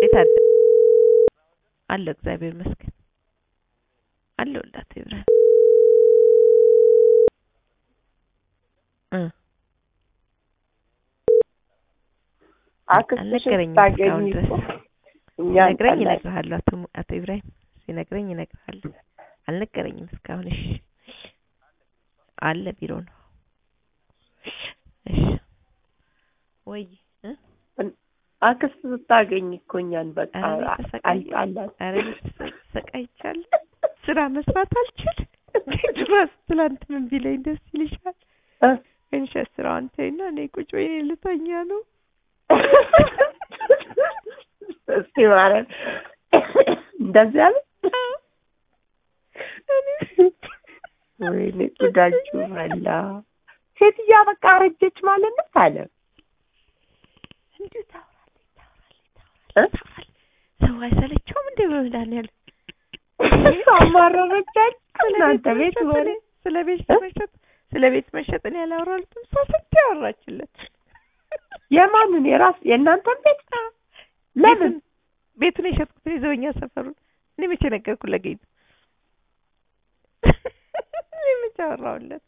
እንዴት አለ አለው እግዚአብሔር ይመስገን አለሁላት ይብራል እ አክስትሽ አልነገረኝም ስታገኝ እስካሁን ድረስ እኮ እኛ ሲነግረኝ እንጠላለን። እነግርሃለሁ አቶ ሙ- አቶ ኢብራሂም ሲነግረኝ እነግርሃለሁ አልነገረኝም እስካሁን እሺ አለ ቢሮ ነው እሺ ወይ እ አክስት ስታገኝ እኮ እኛን በቃ ኧረ እኔ ተሰቃየሁ። አልጣላት። ኧረ እኔ ተሰ- ተሰቃይቻለሁ ስራ መስራት አልችል ድረስ ትላንት ምን ቢለኝ ደስ ይልሻል እ? እንሸ ስራውን ተይና እኔ ቁጭ በይ እኔ ልተኛ ነው እስቲ ማርያም እንደዚህ አለ። ወይኔ ጉዳችሁ ፈላ። ሴትዮዋ በቃ አረጀች ማለት ነው አለ። እንዲሁ ታወራለች ታወራለች እ? ታወራለች ታወራለች ሰው አይሰለቸውም እንዴ በመድኃኒዓለም አማረረቻች እናንተ ቤት መሸጥ ወሬ እኔ- ስለ ቤት እ? መሸጥ ስለ ቤት መሸጥ እኔ ያላወራሁትም ሰው ስንት ያወራችለት የማንን የራስ የእናንተን ቤት ለምን ቤቱን- ቤቱን የሸጥኩት እኔ ዘበኛ ሰፈሩን እኔ መቼ ነገርኩት ለጌቱ እኔ መቼ አወራሁለት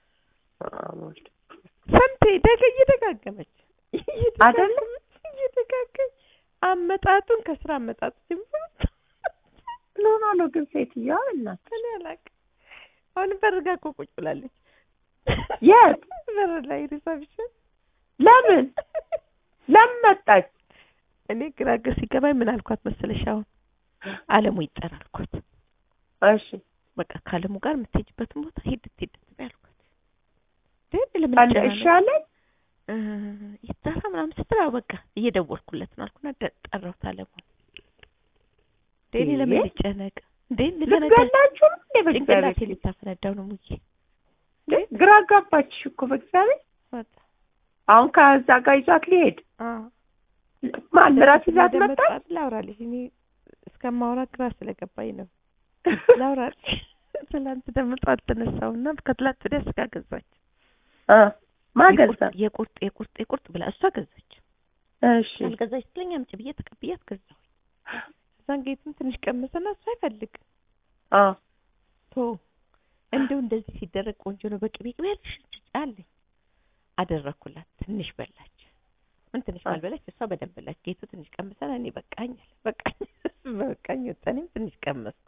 ሰምቴ ደገ እየደጋገመች አይደለም? እየደጋገመች አመጣጡን ከስራ አመጣጡ ጀምሮ ምን ሆና ነው ግን ሴትዮዋ እናት እኔ አላውቅም። አሁን በር ጋ እኮ ቁጭ ብላለች። የት በር ላይ ሪሰፕሽን ለምን ለምን መጣች እኔ ግራ ግር ሲገባኝ ምን አልኳት መሰለሽ? አሁን አለሙ ይጠራ አልኳት። እሺ በቃ ከአለሙ ጋር የምትሄጂበትን ቦታ ሂድት ሂድት በይ አልኳት። ግን ለምን አለ ይጨናነቅ? ይሻላል እ ይጠራ ምናምን ስትል አዎ በቃ እየደወልኩለት ነው አልኩና ደ- ጠራሁት አለሙን። እንዴ እኔ ለምን ይሄ? ልጨነቅ እንዴ ልፈነዳ ልትገላችሁ ነው እንዴ ጭንቅላቴ በእግዚአብሔር ልታፈነዳው ነው ሙዬ እንዴ? ግራ ጋባችሽ እኮ በእግዚአብሔር ወጣ አሁን ከዛ ጋር ይዟት ሊሄድ አዎ ማን ምራት ይዛት መጣ እንደመጣ ላውራልሽ እኔ እስከማውራ ግራ ስለገባኝ ነው ላውራልሽ ትላንት ደግሞ ጠዋት ተነሳውና ከትላንት ወዲያ ስጋ ገዛች አ ማገዛ የቁርጥ የቁርጥ የቁርጥ የቁርጥ ብላ እሷ ገዛች እሺ አልገዛች ስትለኝ አምጪ ብዬ ተቀብያት ገዛሁ እዛን ጌትም ትንሽ ቀመሰና እሱ አይፈልግ አ ቶ እንደው እንደዚህ ሲደረግ ቆንጆ ነው በቅቤ ቅቤ ያልሽ አለኝ አደረኩላት ትንሽ በላች ምን ትንሽ አ- ባልበላች እሷ በደንብ በላች ጌቱ ትንሽ ቀመሰና እኔ በቃኝ አለ በቃኝ በቃኝ ወጣኔም ትንሽ ቀመስኩ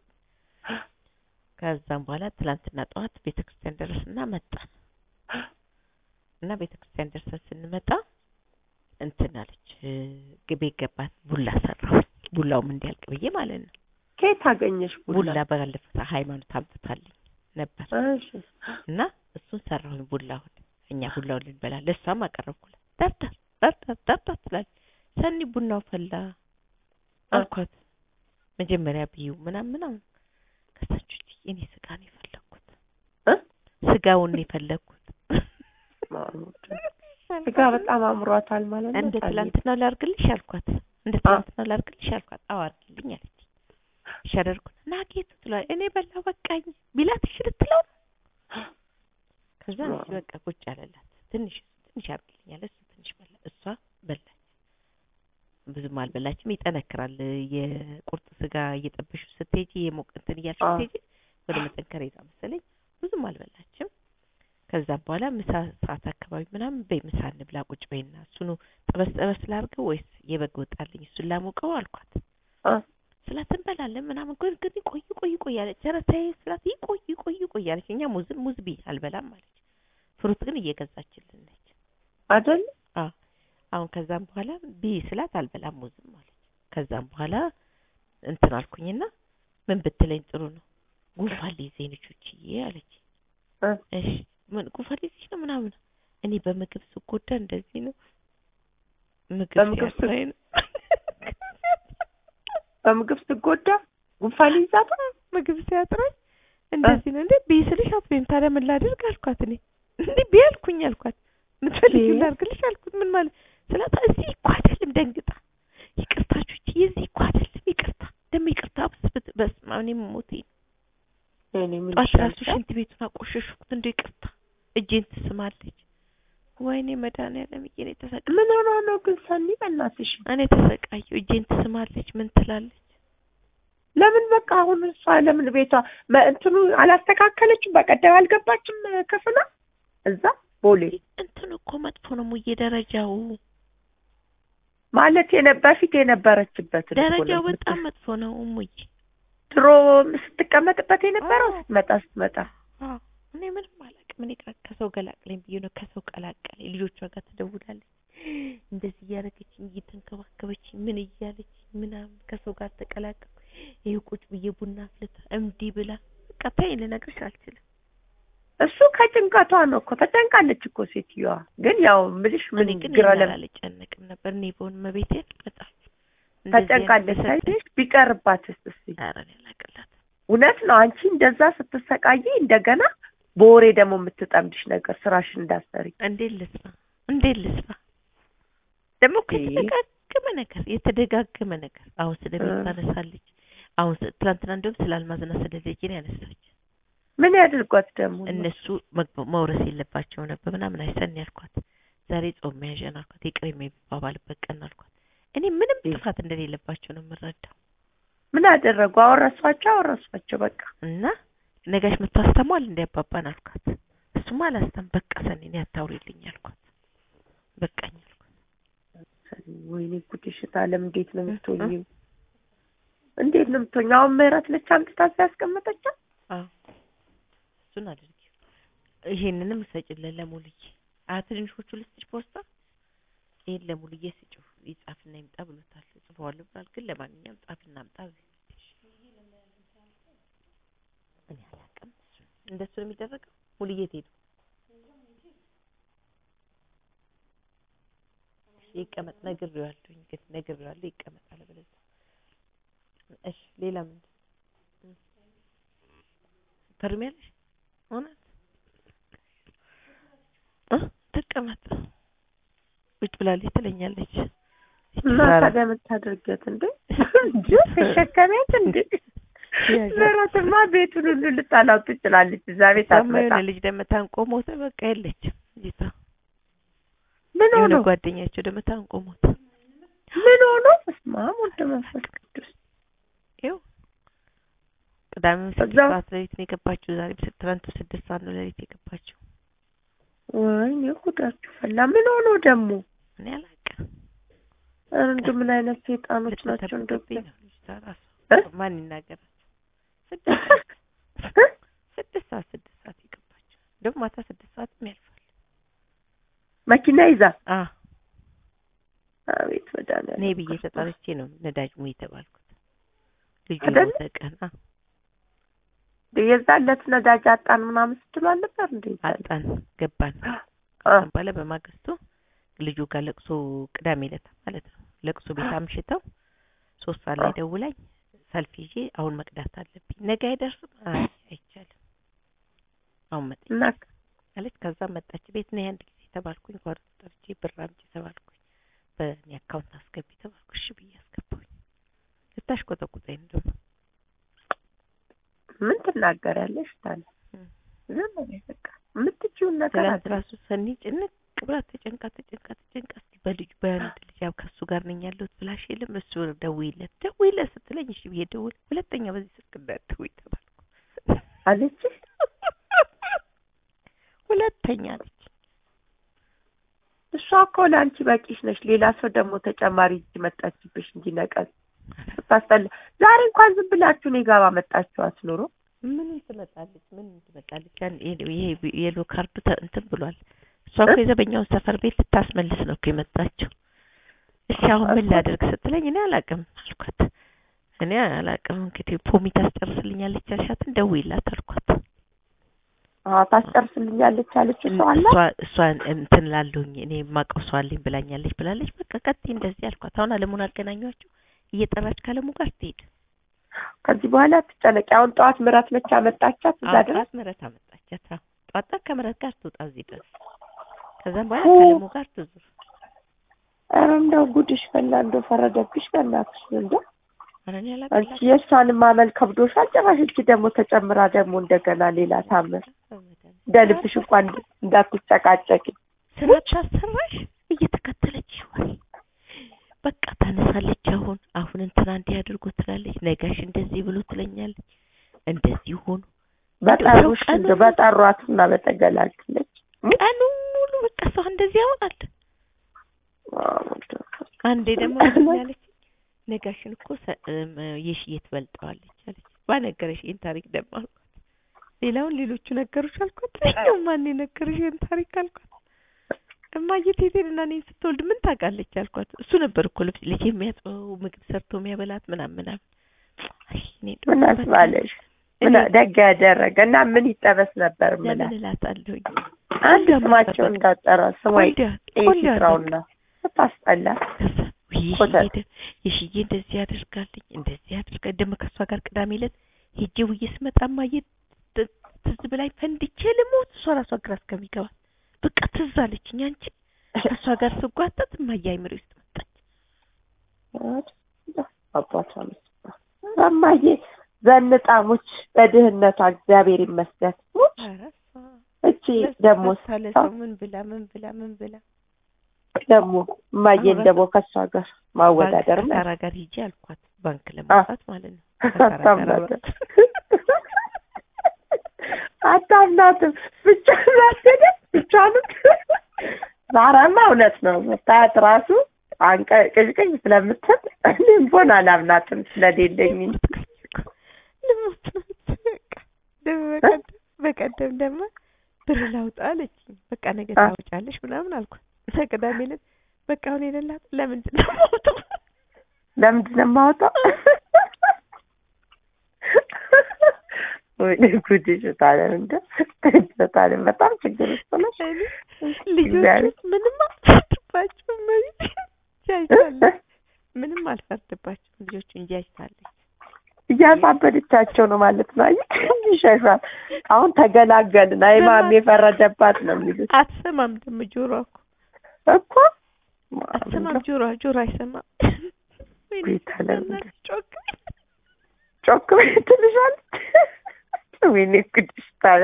ከዛም በኋላ ትላንትና ጠዋት ቤተ ክርስቲያን ደረስና መጣን እና ቤተ ክርስቲያን ደርሰን ስንመጣ እንትን አለች እ፣ ግቤ ገባት ቡላ ሰራሁ ቡላውም እንዲያልቅ ብዬ ማለት ነው ከየት አገኘሽ ቡላ ቡላ ባለፈው ሃይማኖት አምጥታልኝ ነበር እሺ እና እሱን ሰራሁኝ ቡላውን እኛ ቡላውን ልንበላ ለእሷም አቀረብኩላት ደርደር ደርደር ደርደር ትላለች ሰኒ ቡናው ፈላ አልኳት መጀመሪያ ብዩ ምናምን ምናምን ከሳች እኔ ስጋ ነው የፈለግኩት እ? ስጋውን ነው የፈለግኩት ማሙድ ስጋ በጣም አምሯታል ማለት ነው እንደ ታዲያ። ትላንትና ላርግልሽ አልኳት እንደ ትላንትና ላርግልሽ አልኳት አዎ አርግልኝ አለች እሺ አደረኩት እና ጌቱ ትላለች እኔ በላው በቃኝ ቢላት እሺ ልትለው ነው ከዛ እሺ በቃ ቁጭ አለላት ትንሽ ትንሽ አርግልኝ አለ እሱ ትንሽ በላ እሷ በላች ብዙም አልበላችም ይጠነክራል የቁርጥ ስጋ እየጠበሹ ስትሄጂ የሞቅ እንትን እያልሽ አዎ። ስትሄጂ ወደ መጠንከር ይዛ መሰለኝ ብዙም አልበላችም ከዛም በኋላ ምሳ ሰዓት አካባቢ ምናምን በይ ምሳ እንብላ ቁጭ በይና እሱኑ ጠበስ ጠበስ ላርገው ወይስ የበግ ወጣልኝ እሱን ላሞቀው አልኳት አ ስላት እንበላለን ምናምን ግን ግን ቆይ ቆይ ቆይ አለች ኧረ ተይ ስላት ይቆይ ቆይ ቆይ አለች እኛ ሙዝም ሙዝ ብይ አልበላም አለች ፍሩት ግን እየገዛችልን ነች አይደል አዎ አሁን ከዛም በኋላ ብይ ስላት አልበላም ሙዝም አለች ከዛም በኋላ እንትን አልኩኝና ምን ብትለኝ ጥሩ ነው ጉንፋን ሊይዘኝ ልጆችዬ አለች እ እሺ ምን ጉንፋን ሊይዝሽ ነው ምናምን እኔ በምግብ ስጎዳ እንደዚህ ነው ምግብ በምግብ ስ- ሲያጥረኝ ነው በምግብ ስትጎዳ ጉንፋን ይዛት ምግብ ሲያጥረኝ እንደዚህ ነው እንዴ ብይ ስልሽ አትበይም ታዲያ ምን ላድርግ አልኳት እኔ እንዴ ብይ አልኩኝ አልኳት ምትፈልጊው እንዴ? ላድርግልሽ አልኩት ምን ማለት ስላት እዚህ እኮ አይደለም ደንግጣ ይቅርታችሁ የዚህ እኮ አይደለም ይቅርታ ደግሞ ይቅርታ ብስብት በስመ አብ እኔ ሞቴ እኔ ምን ጧት ራሱ ይሻልሻል? ሽንት ቤቱን አቆሸሽኩት እንደ ይቅርታ እጄን ትስማለች ወይኔ መድኃኒዓለም እኔ ተሰቃ ምን ሆና ነው ግን ሰኒ በእናትሽ እኔ ተሰቃየሁ እጄን ትስማ ትጾማለች ምን ትላለች ለምን በቃ አሁን እሷ ለምን ቤቷ መ- እንትኑ አላስተካከለችም? በቀደም አልገባችም ክፍሏ እዛ ቦሌ እንትን እኮ መጥፎ ነው ሙዬ ደረጃው ማለት የነ- በፊት የነበረችበት ደረጃው በጣም መጥፎ ነው ሙዬ ድሮ ስትቀመጥበት የነበረው አዎ። ስትመጣ ስትመጣ አዎ እኔ ምንም አላውቅም እኔ ከ- ከሰው ገላቅለኝ ብዬ ነው ከሰው ቀላቀለኝ ልጆቿ ጋር ትደውላለች እንደዚህ እያደረገችኝ እየተንከባከበች ምን እያለች ምናምን ከሰው ጋር ተቀላቀልኩ ይሄ ቁጭ ብዬ ቡና አፍልታ እምዲህ ብላ በቃ ተይኝ ልነግርሽ አልችልም እሱ ከጭንቀቷ ነው እኮ ተጨንቃለች እኮ ሴትዮዋ። ግን ያው ምልሽ ምን እኔ ግን ግራ ይሄን ለም አልጨነቅም ነበር እኔ በሆን መቤቴን በጣም ተጨንቃለች። ሳይሽ ቢቀርባትስ እስኪ ኧረ እኔ አላቅላትም እውነት ነው። አንቺ እንደዛ ስትሰቃይ እንደገና በወሬ ደግሞ የምትጠምድሽ ነገር ስራሽን እንዳሰሪ እንዴት ልስራ እንዴት ልስራ ደግሞ እኮ ይሄ- የተደጋገመ ነገር የተደጋገመ ነገር አሁን ስለ ቤት እ። ታነሳለች አሁን ስ- ትናንትና እንደውም ስለ አልማዝና ስለ ልጄ ነው ያነሳች ምን ያድርጓት ደግሞ እነሱ መግባ- መውረስ የለባቸው ነበር ምናምን አይሰን ያልኳት ዛሬ ጾም መያዣ ነው አልኳት ይቅር የሚባባልበት ቀን አልኳት እኔ ምንም እ። ጥፋት እንደሌለባቸው ነው የምረዳው ምን አደረጉ? አወረሷቸው አወረሷቸው በቃ እና ነጋሽ መጥቶ አስተሟል እንዲያባባን አልኳት እሱማ አላስተም በቃ ሰኔ እኔ አታውሪልኝ አልኳት በቃኝ አልኳት ወይኔ ጉድሽ ታለም እንዴት ነው የምትሆኚው? እንዴት ነው የምትሆኚው? አሁን ምህረት ነች አምጥታ ሲያስቀመጠቻት አዎ እሱን አድርጊ ይሄንንም ሰጭለን ለሙልዬ አ ትንሾቹ ልስጥሽ ፖስታ ይሄን ለሙልዬ ስጭው ይጻፍና ይምጣ ብሎታል ጽፈዋለሁ ብሏል ግን ለማንኛውም ጻፍና አምጣ በይ። እኔ አላውቅም እሱን እንደሱ ነው የሚደረገው ሙልዬ ትሄዱ ይቀመጥ ነግሬዋለሁኝ ግን ነግሬዋለሁ ይቀመጣል ብለህ እሺ ሌላ ምንድን ተርሚያለሽ እውነት እ ትቀመጥ ቁጭ ብላለች ትለኛለች እና ታዲያ የምታደርጊያት እንዴ? እንጂ ተሸከሚያት እንዴ? ምህረትማ ቤቱን ሁሉ ልታላው ትችላለች። እዛ ቤት ታማ አትመጣ። የሆነ ልጅ ደግሞ ታንቆ ሞተ በቃ የለችም ልጅቷ ምን የሆነ ሆኖ ጓደኛቸው ደግሞ ታንቆ ሞተ ምን ሆኖ? በስመ አብ ወወልድ ወመንፈስ ቅዱስ ይኸው ቅዳሜም ስድስት እዛው- ሰዓት ሌሊት ነው የገባችው ዛሬም ስ- ትናንቱ ስድስት ሰዓት ነው ሌሊት የገባችው ወይኔ ጉዳችሁ ፈላ። ምን ሆኖ ደግሞ? እኔ አላውቅም ኧረ እንደው ምን አይነት ሴጣኖች ናቸው እንደው ልትተርፍብኝ ነው ልጅቷ ራሱ እ? ማን ይናገራል ስድስት ሰዓት ስድስት ሰዓት ስድስት ሰዓት የገባችው ደግሞ ማታ ስድስት ሰዓትም ያልፋል መኪና ይዛ አ አቤት መድኃኒዓለም እኔ ብዬ ተጠርቼ ነው ነዳጅ ሙይ የተባልኩት ልጁ አይደለ? የሞተ ቀን አ የዛን ዕለት ነዳጅ አጣን ምናምን ስትሉ አልነበር እንዴ? አጣን ገባን አ ከዛም በኋላ በማግስቱ ልጁ ጋር ለቅሶ ቅዳሜ ዕለት ማለት ነው ለቅሶ ቤት አምሽተው ሶስት ሰዓት ላይ አ። ደውላኝ ሰልፍ ይዤ አሁን መቅዳት አለብኝ ነገ አይደርስም አይ አይቻልም አሁን መጣ እና አለች ከዛ መጣች ቤት ነይ አንድ ጊዜ ተባልኩኝ ጓሮ ጠርቼ ብር አምጪ ተባልኩኝ በእኔ አካውንት አስገቢ ተባልኩ እሺ ብዬ አስገባሁኝ ልታሽቆጠቁጠኝ ነው ደግሞ ምን ትናገሪያለሽ ታዲያ? እም። ዝም በይ በቃ የምትችይውን ነገር ትላንት አድርጊ። ራሱ ሰኒ ጭንቅ ብላ ተጨንቃ ተጨንቃ ተጨንቃ እስኪ በልጁ በአንድ ልጅ ያው ከሱ ጋር ነኝ ያለሁት ብላሽ የለም እሱ ደውይለት ደውይለት ስትለኝ እሺ ብዬ ደውል ሁለተኛ በዚህ ስልክ እንዳትደውይ ተባልኩ አለችሽ? ሁለተኛ አለች እሷ እኮ ለአንቺ በቂሽ ነሽ። ሌላ ሰው ደግሞ ተጨማሪ እጅ መጣችብሽ እንጂ ነቀዝ ስታስጠላ። ዛሬ እንኳን ዝም ብላችሁ እኔ ጋር ባመጣችኋት ኑሮ ምን ትመጣለች ምን ትመጣለች ያን ይሄ የሎ ካርዱ ተ- እንትን ብሏል እሷ እኮ የዘበኛውን ሰፈር ቤት ልታስመልስ ነው እኮ የመጣችው እሺ አሁን ምን እኮ- ላደርግ ስትለኝ እኔ አላውቅም አልኳት እኔ አላውቅም እንግዲህ ፖሚ ታስጨርስልኛለች ያልሻትን ደውይላት አልኳት አዎ ታስጨርስልኛለች አለች። እሷ አላት እሷ እሷን እንትን ላለሁኝ እኔ የማውቀው ሰው አለኝ ብላኛለች ብላለች በቃ ቀጥይ እንደዚህ አልኳት አሁን አለሙን አገናኟቸው እየጠራች ካለሙ ጋር ትሄድ ከዚህ በኋላ ትጨነቂ። አሁን ጠዋት ምራት ነች አመጣቻት እዛ አዎ ድረስ ጠዋት ምህረት አመጣቻት አዎ ጠዋት ጠዋት ከምረት ጋር ትውጣ እዚህ ድረስ ከዛም በኋላ ሁ። ካለሙ ጋር ትዙር ኧረ እንደው ጉድሽ ፈላ። እንደው ፈረደብሽ በእናትሽ እንደው ኧረ እኔ አንቺ አላውቅላትም የእሷን ማመን ከብዶሻል። ጭራሽ እቺ ደግሞ ተጨምራ ደግሞ እንደገና ሌላ ታምር እንደ ልብሽ እንኳን እንዳትጨቃጨቂ ስራ ታሰራሽ እየተከተለች ይዋል በቃ ታነሳለች። አሁን አሁን እንትና እንዲህ አድርጎ ትላለች፣ ነጋሽ እንደዚህ ብሎ ትለኛለች፣ እንደዚህ ሆኑ በጠሩሽ ቀኑ እንደው በጠሯትና በተገላገለች ቀኑ ሙሉ በቃ ሰው እንደዚህ ያወራል። አንዴ ደግሞ ምንድን ነው ያለችኝ ነጋሽን እኮ ሰ- እም፣ የሽዬ ትበልጠዋለች አለች። ባነገረሽ ይህን ታሪክ ደግሞ አልኳት። ሌላውን ሌሎቹ ነገሮች አልኳት። እኛው ማን የነገረሽ ይህን ታሪክ አልኳት። እማዬ ቴቴን እና እኔን ስትወልድ ምን ታውቃለች አልኳት። እሱ ነበር እኮ ልብስ ልጅ የሚያጥበው ምግብ ሰርቶ የሚያበላት ምናምን ምናምን። አይ እኔ እንደው ምን አስባለሽ? ምን እኔ ደግ ያደረገ እና ምን ይጠበስ ነበር ምን ለምን እላታለሁኝ አንድ ስማቸው እንዳጠራ ስሟ ቆንጆ ቆንጆ ይስራውና ታስጠላ ከዛ ውይ ኮተት። የሽዬ ደ- የሽዬ እንደዚህ ያደርጋልኝ እንደዚህ ያደርጋ ደግሞ ከእሷ ጋር ቅዳሜ ዕለት ሄጄ ውዬ ስመጣ እማዬ ት- ትዝ ብላኝ ፈንድቼ ልሞት እሷ ራሷ ግራ እስከሚገባት በቃ ትዝ አለችኝ። አንቺ ከእሷ ጋር ስጓጠጥ እማዬ አይምሮ ውስጥ መጣች። አባቷ እማዬ ዘንጣሞች በድህነቷ እግዚአብሔር ይመስገን ሙች ኧረ እሷ እቺ ደግሞ ለሳለ ሰው ምን ብላ ምን ብላ ምን ብላ ደግሞ እማዬን ደግሞ ከእሷ ጋር ማወዳደር ባንክ ማለት ከሳራ ጋር ሂጂ አልኳት። ባንክ ለማውጣት ማለት ነው። ከሳራ ጋር አታምናትም አውራት። አታምናትም ብቻ ናደደ ብቻንም ዛራማ እውነት ነው መታየት ራሱ አንቀ ቅዥቅዥ ስለምትል እኔም ቦን አላምናትም ስለሌለኝ እንጂ ልሞት ነው በቃ ደግሞ በቀደም በቀደም ደግሞ ብር ላውጣ አለችኝ። በቃ ነገ አ- ታወጫለሽ ምናምን አልኳት። እና ቅዳሜ ዕለት በቃ አሁን የሌላት ለምንድን ነው የማወጣው? ለምንድን ነው የማወጣው? ወይኔ ጉድሽ ታለም እንደ ታለም በጣም ችግር ውስጥ ነሽ። እኔ እግዚአብሔር። ልጆቹ ምንም አልፈርድባቸውም። መቤት ጃጅታለች። ምንም አልፈርድባቸውም ልጆቹ እንጂ አይታለች። እያሳበደቻቸው ነው ማለት ነው። አየህ ይሸሻል። አሁን ተገላገልን። አይ ማም የፈረደባት ነው የሚሉት አትሰማም ደግሞ ጆሮ እኮ እኮ አትሰማም ጆሮ ጆሮ አይሰማም። ወይኔ ቤት አለም በእናትሽ ጮክ ጮክ በይ ትልሻለች። ወይኔ ጉድሽ ታለ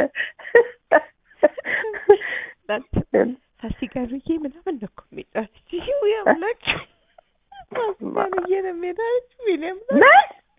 ፋሲካ ብዬ ምናምን ነው እኮ የሚጫወት ይው ያምላክ ፋሲካ ብዬ ነው የሚሄዳች ዊሊያም ምን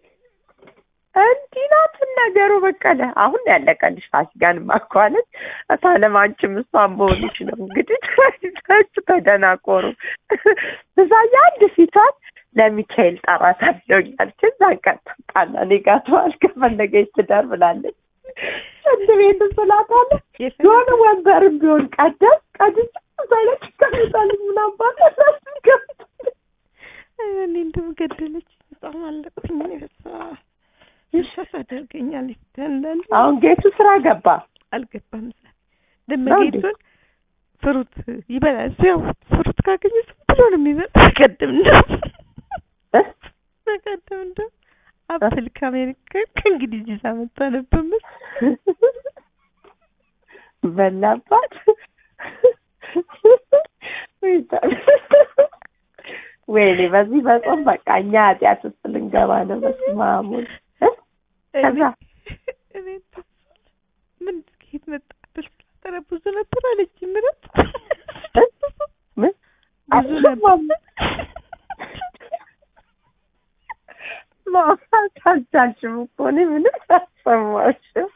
እንዲህ ናት ነገሩ። በቀለ አሁን ያለቀልሽ ፋሲካን ማኳለት ታለም አንቺም እሷን በሆንሽ ነው እንግዲህ ታችሁ ተደናቆሩ። ብዛያ አንድ ፊቷን ለሚካኤል ጠራት አለውኛል። እዛን ቀን ተጣላ እኔ ጋር ተዋል ከፈለገች ትደር ብላለች። ሽንት ቤት ስላታለች የሆነ ወንበርም ቢሆን ቀደም ቀድስ ሳይለች ከሚጣልኝ ምናባት እኔ እንደው ገደለች በጣም አለቅኩኝ። እኔ በስመ አብ ይሻስ አደርገኛለች አንዳንዴ አሁን ጌቱ ስራ ገባ። አልገባም ዛሬ ደመ ነው እንዴ? ጌቱን ፍሩት ይበላል። እሱ ያው ፍሩት ካገኘ ዝም ብሎ ነው የሚበላ። በቀደም እንደው እ? በቀደም እንደው አፕል ከአሜሪካ ከእንግዲህ ይዛ መጣ ነበር መሰለኝ። በላባት ወይኔ በዚህ በጾም በቃ እኛ ኃጢአት ውስጥ ልንገባ ነው። በስመ አብ ወልድ እ? ከዛ እኔ ምን ከየት መጣ ብል ስላጠረ ብዙ ነበር አለች። ምረት እ? ምን ብዙ ነበር ማውራት አልቻልሽም እኮ እኔ ምንም አልሰማሽም።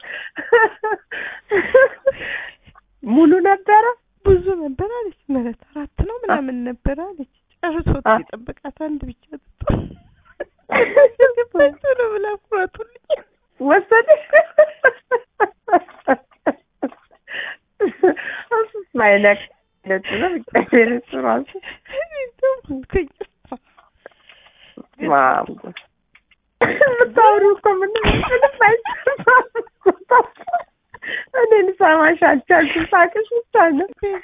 ሙሉ ነበረ ብዙ ነበር አለች። ምረት አራት ነው ምናምን ነበር አለች። ጨርሶት አ- የጠበቃት አንድ ብቻ ጥጦ ነው ብላ ኩራቱልኝ ወሰደሽ እሱስ ማይነቅ ለት ነው እግዚአብሔር እሱ ራሱ ማም የምታወሪው እኮ ምንም ምንም አይሰማም። እኔ ልሰማሽ አልቻልኩም። ሳቅሽ ብቻ ነው።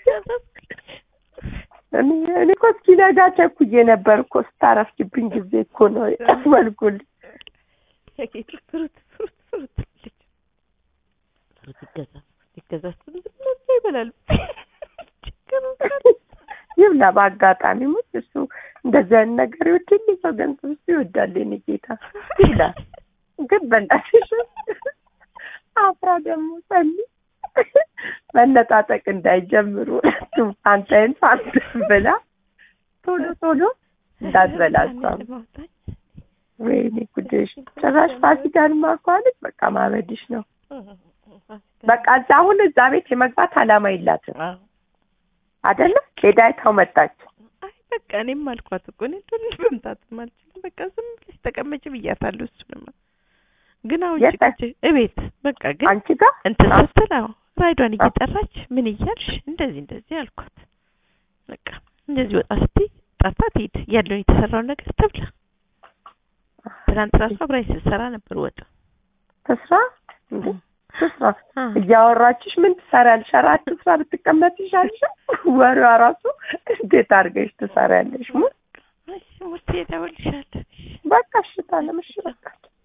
እኔ እኔ እኮ እስኪነጋ ቸኩዬ ነበር እኮ ስታረፍጅብኝ ጊዜ እኮ ነው ያስመልኩልኝ። የጌቱ ፍሩት ፍሩት ፍሩት ልጅ ፍሩት ይገዛ ይገዛ ዝም ብሎ ይበላል። ችግር ይብላ በአጋጣሚ ሙት እሱ እንደዚህ አይነት ነገር ይወድል ሰው ገንዘብ እሱ ይወዳል። የእኔ ጌታ ይብላ። ግን በእናትሽ አፍራ ደግሞ ጸልይ መነጣጠቅ እንዳይጀምሩ ሁለቱም አንተን ሳንተን ብላ ቶሎ ቶሎ እንዳትበላ እሷም ለማውጣት ወይኔ ጉድሽ ጭራሽ ፋሲካን ማኳለች በቃ ማበድሽ ነው በቃ እዛ አሁን እዛ ቤት የመግባት አላማ የላትም አዎ አይደለ ሄዳ አይታው መጣች አይ በቃ እኔም አልኳት እኮ እኔ ቶሎ መምጣትም አልችልም። በቃ ዝም ብለሽ ተቀመጭ ብያታለሁ። እሱንማ ግን አሁን የት? ጭቅጭ እቤት በቃ ግን አንቺ ጋር እንትን አዎ። ስትል አዎ ራይዷን እየጠራች ምን እያልሽ እንደዚህ እንደዚህ አልኳት። በቃ እንደዚህ ወጣ ስትይ ጠርታ ትሄድ ያለውን የተሰራውን ነገር ትብላ። ትናንት ራሱ አብራኝ ስትሰራ ነበር ወጥ ትስራ እንዴ ትስራ እያወራችሽ ምን ትሰሪያለሽ? ኧረ አትስራ ብትቀመጥ ይሻልሻል። ወሬዋ ራሱ እንዴት አድርገሽ ትሰሪያለሽ? ሙ እሺ ሙርቴ እደውልልሻለሁ። እሺ በቃ እሺ ታለም እሺ በቃ